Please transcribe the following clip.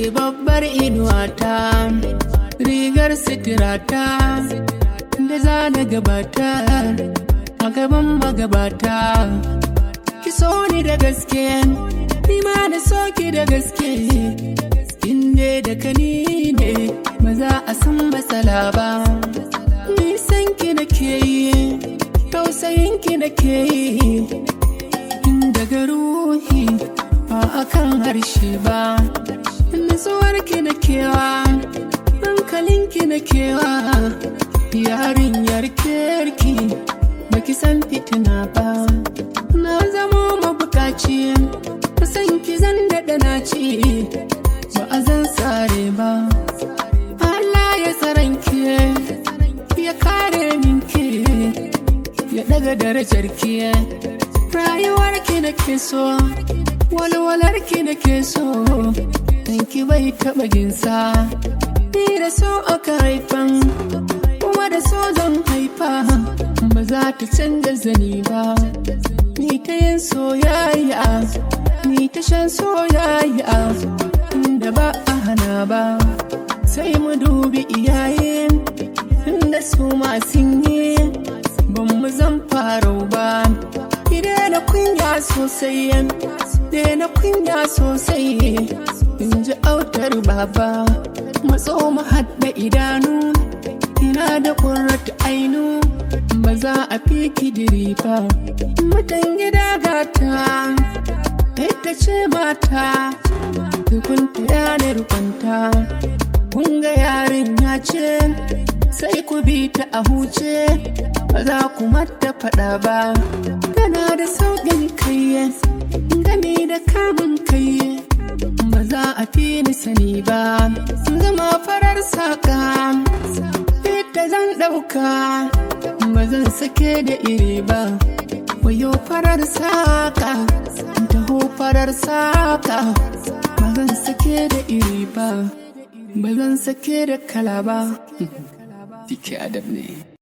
babbar inuwata rigar sitirata da za na gabata a gaban magabata ki so ni da gaske ni ma na so ki da gaske inda da kani ne ba za a san matsala ba nisan ki na ke yi tausayin ki na ke yi daga ruhi ba a kan harshe ba nutsuwar ki na kewa hankalin ki na kewa yarinyar kirki baki san fitina ba na zamo mabukaci san ki zan daɗa na ci ba a zan tsare ba Allah ya tsaron ki ya kare min ki ya daga darajar ki rayuwar ki na ke so walwalar ki na ke so dan ki bai taɓa ginsa ni da so aka haifan kuma da so zan haifa ba za ta canza zani ba ni ta yin soyayya ni ta shan soyayya inda ba a hana ba sai mu dubi iyaye inda su masu yi ban mu zan farau ba ki na kunya sosai na kunya sosai in ji autar baba matso mu haɗa idanu ina da ƙurrata ainu ba za a fi kidiri ba mutan gida gata ita ce mata tukunta yanar kwanta kun ga yarin ya ce sai ku bi ta a huce ba za ku mata faɗa ba tana da sauƙin kai gami da kamun kai ba za a fi ni sani ba zama farar saƙa ita zan ɗauka ba zan sake da iri ba wayo farar saƙa taho farar saƙa ba zan sake da iri ba ba zan sake da kala ba Dike adab ne